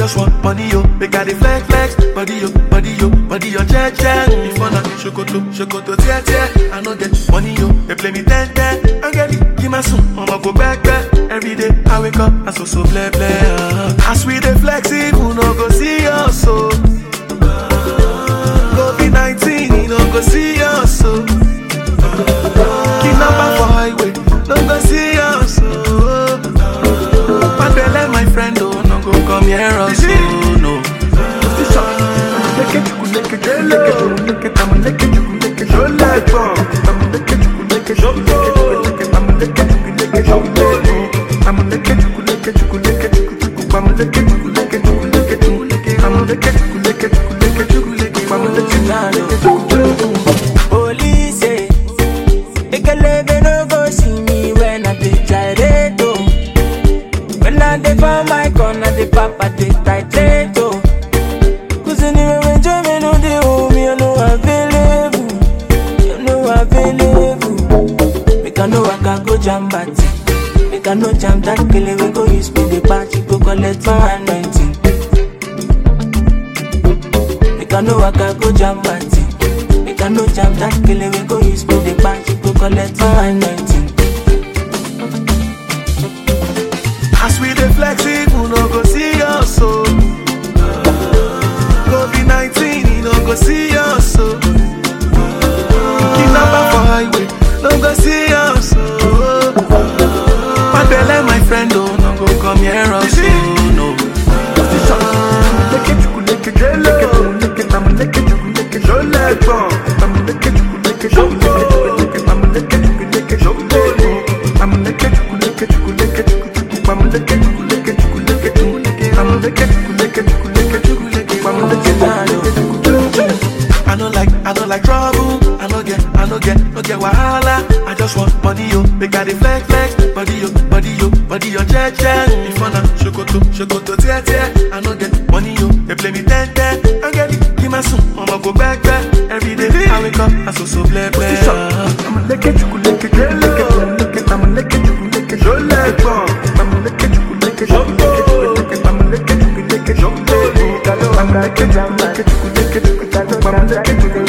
just want money, yo. Make I dey flex, flex. Body, yo, body, yo, body, yo, check, check. If I not shokoto, shokoto, tear, tear. I no get money, yo. They play me ten, ten. I get it, give my son, I'ma go back, back. Every day I wake up, I so, so, bleh, bleh. As we dey flex, who no go see us, so. COVID-19, you no go see us, so. Kidnapper for highway, no go see us, so. Pandele, my friend, oh, no go come here, us, oh, no. Police say, Ekelebe no go see me when I dey gyrate, oh. When I dey for my corner, the papa dey titrate, oh. Cause anyway, when Jimmy no dey home, you know available, you know available. Make I know I can go jam party. Make I know jam that kele we go use me the party go collect my anointing. Make I know I can go jam party. Make I know jam that kele we go use me the party go collect my anointing. As we dey flex, who no go see us, so. COVID-19, he no go see us, so. Kidnapper for highway, no go see us, so. Pandele, my friend, oh, no go come here, us, so, no. I no like, I no like trouble. I no get, I no get, no get wahala. I just want money, yo. Make I dey flex, flex. Body, yo, body, yo, body, yo, check, check. If I na shokoto, shokoto, tear, tear. I no get money, yo. They play me ten, ten. I get it, give my son, I'ma go back, back. Every day I wake up, I so, so, bleh, bleh. Jamba,